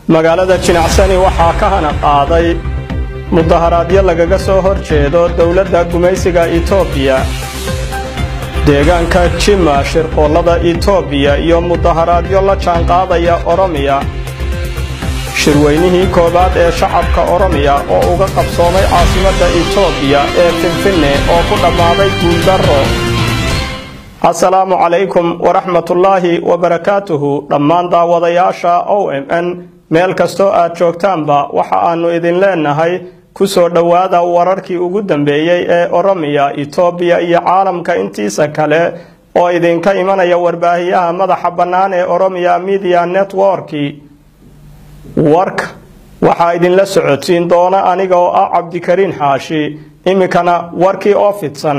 magaalada jinacsani waxaa ka hana qaaday mudaharaadyo lagaga soo hor jeedo dowladda gumaysiga etoobiya deegaanka jima shirqoollada etoobiya iyo mudaharaadyo la jaanqaadaya oromiya shirweynihii koowaad ee shacabka oromiya oo uga qabsoomay caasimadda etoobiya ee finfinne oo ku dhammaaday guuldarro asalaamu calaykum waraxmatullaahi wabarakaatuhu dhammaan daawadayaasha o m n meel kastoo aad joogtaanba waxa aannu idin leennahay ku soo dhowaada wararkii ugu dambeeyey ee oromiya etoobiya iyo caalamka intiisa kale oo idinka imanaya warbaahiyaha madaxa bannaan ee oromiya media networki warka waxaa idinla socodsiin doona aniga oo ah cabdikariin xaashi iminkana warkii oo fidsan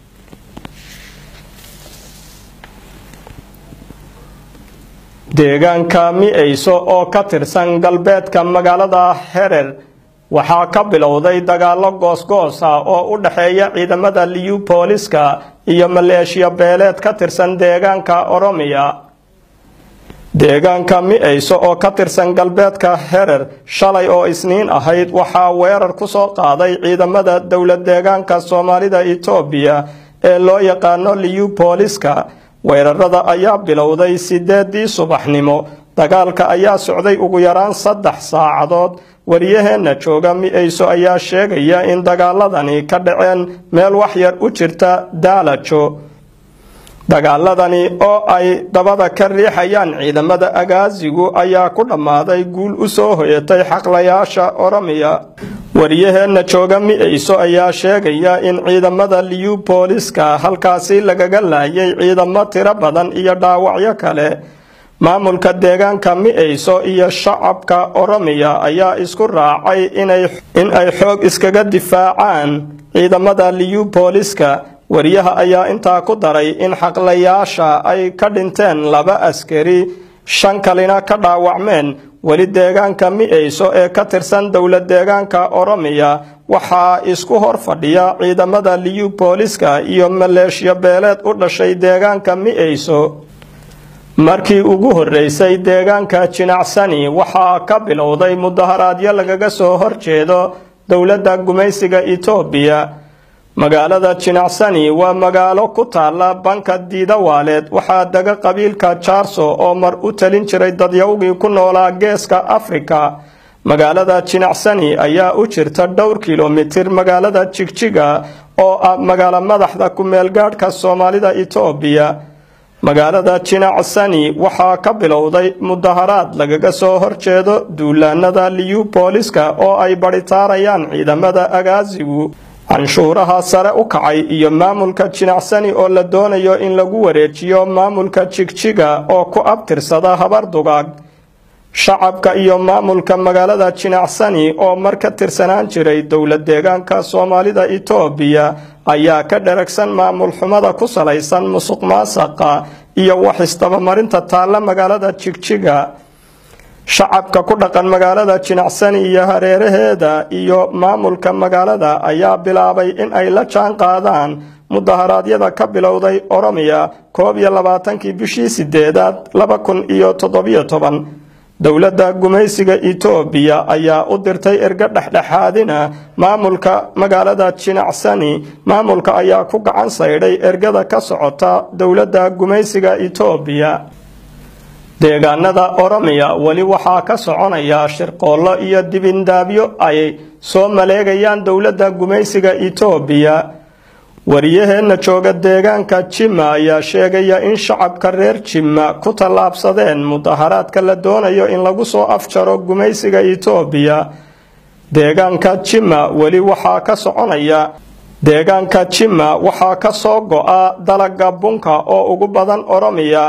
deegaanka mi-eyso oo ka tirsan galbeedka magaalada herer waxaa ka bilowday dagaallo goosgoos ah oo u dhexeeya ciidamada liyu booliska iyo maleeshiya beeleed ka tirsan deegaanka oromiya deegaanka mi-eyso oo ka tirsan galbeedka herer shalay oo isniin ahayd waxaa weerar ku soo qaaday ciidamada dowlad deegaanka soomaalida etoobiya ee loo yaqaano liyu booliska weerarada ayaa bilowday sideedii subaxnimo dagaalka ayaa socday ugu yaraan saddex saacadood wariyaheenna jooga mi-eyso ayaa sheegaya in dagaaladani ka dhaceen meel waxyar u jirta daalajo dagaaladani oo ay dabada ka riixayaan ciidamada agaasigu ayaa ku dhammaaday guul u soo hoyatay xaqlayaasha oromiya wariyaheenna jooga mi-eyso ayaa sheegaya in ciidamada liyu booliska halkaasi lagaga laayay ciidamo tiro badan iyo dhaawacyo kale maamulka deegaanka mi-eyso iyo shacabka oromiya ayaa isku raacay in ay xoog iskaga difaacaan ciidamada liyu booliska wariyaha ayaa intaa ku daray in xaqlayaasha ay ka dhinteen laba askari shan kalina ka dhaawacmeen weli deegaanka mi-eyso ee ka tirsan dowlad deegaanka oromiya waxaa isku hor fadhiya ciidamada liyu booliska iyo maleeshiya beeleed u dhashay deegaanka mi-eyso markii ugu horreysay deegaanka jinacsani waxaa ka bilowday mudaharaadyo lagaga soo horjeedo dowladda gumaysiga etoobiya magaalada jinacsani waa magaalo ku taalla banka diidawaaleed waxaa dega qabiilka jaarso oo mar u talin jiray dadyawgii ku noolaa geeska afrika magaalada jinacsani ayaa u jirta dhowr kilomitir magaalada jigjiga oo ah magaalo madaxda ku-meelgaadhka soomaalida etoobiya magaalada jinacsani waxaa ka bilowday mudaharaad lagaga soo horjeedo duulaanada liyu booliska oo ay badhitaarayaan ciidamada agaasigu canshuuraha sare u kacay iyo maamulka jinacsani oo la doonayo in lagu wareejiyo maamulka jigjiga oo ku abtirsada habar dugaag shacabka iyo maamulka magaalada jinacsani oo mar ka tirsanaan jiray dowlad deegaanka soomaalida etoobiya ayaa ka dharagsan maamul xumada ku salaysan musuq maasaqa iyo wax istabamarinta taalla magaalada jigjiga shacabka ku dhaqan magaalada jinacsani iyo hareeraheeda iyo maamulka magaalada ayaa bilaabay in ay la jaan qaadaan mudaharaadyada ka bilowday oromiya koob iyo labaatankii bishii sideedaad laba kun iyo toddobiyo toban dowladda gumaysiga etoobiya ayaa u dirtay ergo dhexdhexaadina maamulka magaalada jinacsani maamulka ayaa ku gacan saydhay ergada ka socota dowladda gumaysiga etoobiya deegaanada oromiya weli waxaa ka soconaya shirqoollo iyo dibindaabyo ay soo maleegayaan dowladda gumaysiga etoobiya wariyaheenna jooga deegaanka jima ayaa sheegaya in shacabka reer jima ku tallaabsadeen mudaharaadka la doonayo in lagu soo afjaro gumaysiga etoobiya deegaanka jima weli waxaa ka soconaya deegaanka jima waxaa ka soo go-a dalaga bunka oo ugu badan oromiya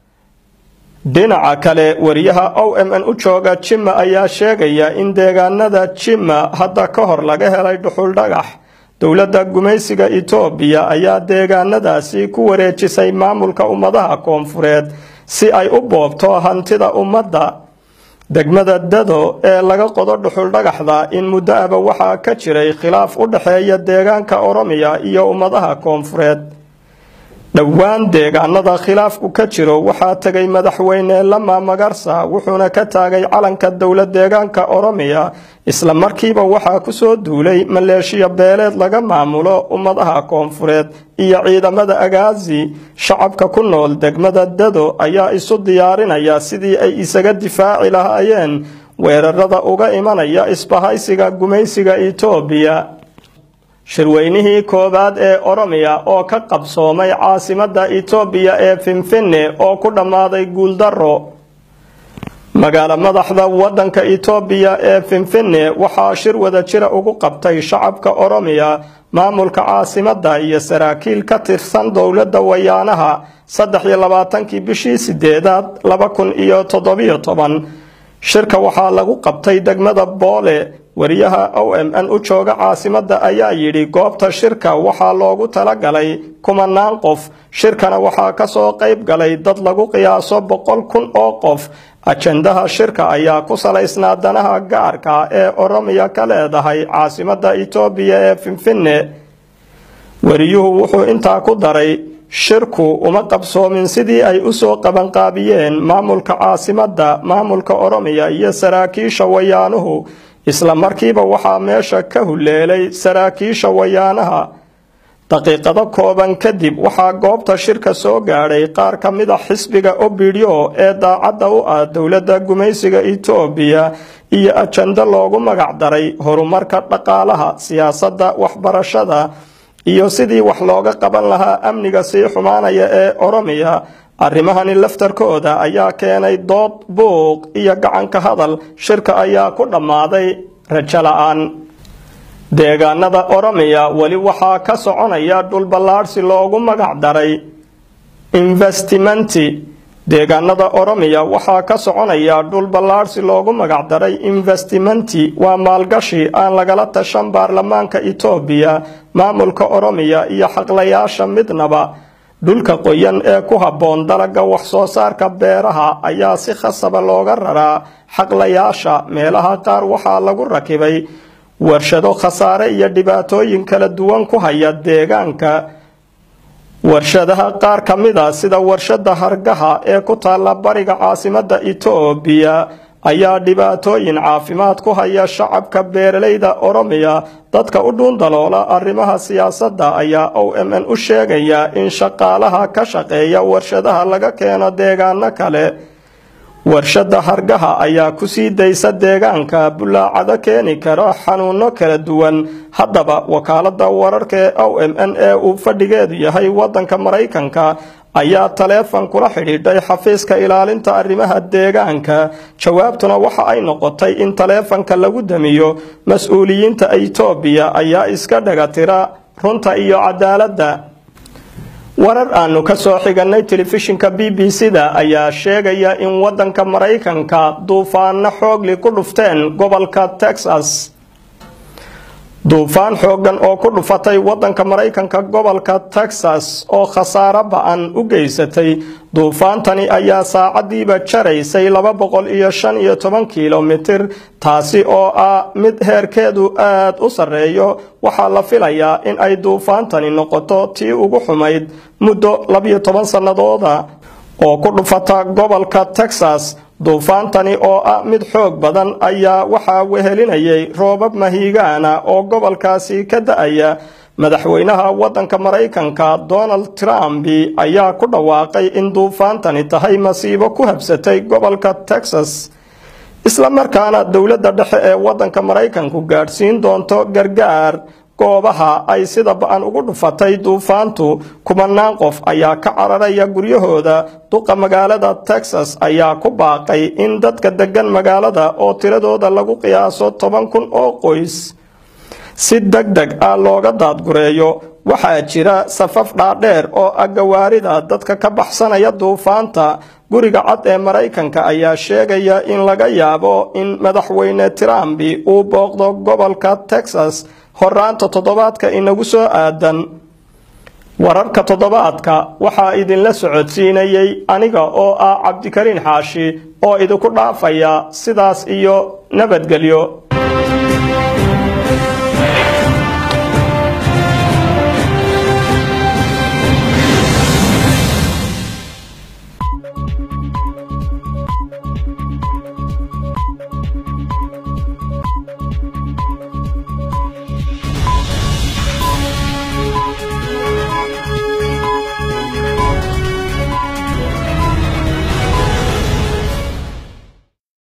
dhinaca kale wariyaha o m n u jooga jima ayaa sheegaya in deegaanada jima hadda ka hor laga helay dhuxul dhagax dowladda gumaysiga etoobiya ayaa deegaanadaasi ku wareejisay maamulka ummadaha koonfureed si ay u boobto hantida ummadda degmada dado ee laga qodo dhuxul dhagaxda in muddo aba waxaa ka jiray khilaaf u dhexeeya deegaanka oromiya iyo ummadaha koonfureed dhowaan deegaanada khilaafku ka jiro waxaa tegay madaxweyne lama magarsa wuxuuna ka taagay calanka dowlad deegaanka oromiya isla markiiba waxaa kusoo duulay maleeshiya beeleed laga maamulo ummadaha koonfureed iyo ciidamada agaazi shacabka ku nool degmada dado ayaa isu diyaarinaya sidii ay isaga difaaci lahaayeen weerarada uga imanaya isbahaysiga gumaysiga itoobiya shirweynihii koowaad ee oromiya oo ka qabsoomay caasimadda itoobiya ee finfinne oo ku dhammaaday guuldaro magaalo madaxda waddanka itoobiya ee finfinne waxaa shir wada jira ugu qabtay shacabka oromiya maamulka caasimadda iyo saraakiil ka tirsan dowladda wayaanaha saddex iyo labaatankii bishii sideedaad laba kun iyo toddobiyo toban shirka waxaa lagu qabtay degmada boole wariyaha o m n u jooga caasimadda ayaa yidhi goobta shirka waxaa loogu talagalay kumanaan qof shirkana waxaa kasoo qayb galay dad lagu qiyaaso boqol kun oo qof ajendaha shirka ayaa ku salaysnaa danaha gaarka ee oromiya ka leedahay caasimadda itoobiya ee finfinne wariyuhu wuxuu intaa ku daray shirku uma qabsoomin sidii ay usoo qabanqaabiyeen maamulka caasimadda maamulka oromiya iyo saraakiisha wayaanuhu isla markiiba waxaa meesha ka huleelay saraakiisha wayaanaha daqiiqado kooban kadib waxaa goobta shirka soo gaadhay qaar ka mid a xisbiga obidyo ee daacadda u ah dowladda gumaysiga itoobiya iyo ajando loogu magac daray horumarka dhaqaalaha siyaasadda waxbarashada iyo sidii wax looga qaban lahaa amniga sii xumaanaya ee oromiya arrimahani laftarkooda ayaa keenay dood buuq iyo gacanka hadal shirka ayaa ku dhammaaday rajo la-aan deegaanada oromiya weli waxaa ka soconaya dhulballaadhsi loogu magac daray investimenti deegaanada oromiya waxaa ka soconaya dhulballaadhsi loogu magac daray investimenti waa maalgashi aan lagala tashan baarlamaanka itoobiya maamulka oromiya iyo xaqlayaasha midnaba dhulka qoyan ee ku habboon dalaga wax-soo saarka beeraha ayaa si khasaba looga raraa xaqlayaasha meelaha qaar waxaa lagu rakibay warshado khasaare iyo dhibaatooyin kala duwan ku haya deegaanka warshadaha qaar ka mid a sida warshada hargaha ee ku taalla bariga caasimadda itoobiya ayaa dhibaatooyin caafimaad ku haya shacabka beeralayda oromiya dadka u dhuundaloola arrimaha siyaasadda ayaa o m n u sheegaya in shaqaalaha ka shaqeeya warshadaha laga keeno deegaano kale warshada hargaha ayaa kusii daysa deegaanka bulaacado keeni kara xanuuno kala duwan haddaba wakaalada wararka ee o m n ee uu fadhigeedu yahay wadanka maraykanka ayaa taleefon kula xidhiidhay xafiiska ilaalinta arrimaha deegaanka jawaabtuna waxa ay noqotay in taleefonka lagu damiyo mas-uuliyiinta itoobiya ayaa iska dhagatira runta iyo cadaaladda warar aanu ka soo xiganay telefishinka b b c-da ayaa sheegaya in wadanka maraykanka duufaano xoogli ku dhufteen gobolka texas duufaan xoogan oo ku dhufatay wadanka maraykanka gobolka texas oo khasaaro ba-an u geysatay duufaantani ayaa saacadiiba jaraysay laba boqol iyo shan iyo toban kilomitir taasi oo ah mid heerkeedu aad u sarreeyo waxaa la filayaa in ay duufaantani noqoto tii ugu xumayd muddo labiyo toban sannadooda oo ku dhufata gobolka texas duufaantani oo ah mid xoog badan ayaa waxaa wehelinayay roobab mahiigaana oo gobolkaasi ka da-aya madaxweynaha wadanka maraykanka donald trump ayaa ku dhawaaqay in duufaantani tahay masiibo ku habsatay gobolka texas isla markaana dowladda dhexe ee wadanka maraykanku gaadhsiin doonto gargaar goobaha ay sida ba-an ugu dhufatay duufaantu kumanaan qof ayaa ka cararaya guryahooda duqa magaalada texas ayaa ku baaqay in dadka degan magaalada oo tiradooda lagu qiyaaso toban kun oo qoys si deg deg ah looga daadgureeyo waxaa jira safaf dhaadheer oo ah gawaarida dadka ka baxsanaya duufaanta guriga cad ee maraykanka ayaa sheegaya in laga yaabo in madaxweyne trump uu booqdo gobolka texas horaanta toddobaadka inagu soo aadan wararka toddobaadka waxaa idinla socodsiinayay aniga oo ah cabdikariin xaashi oo idinku dhaafaya sidaas iyo nabadgelyo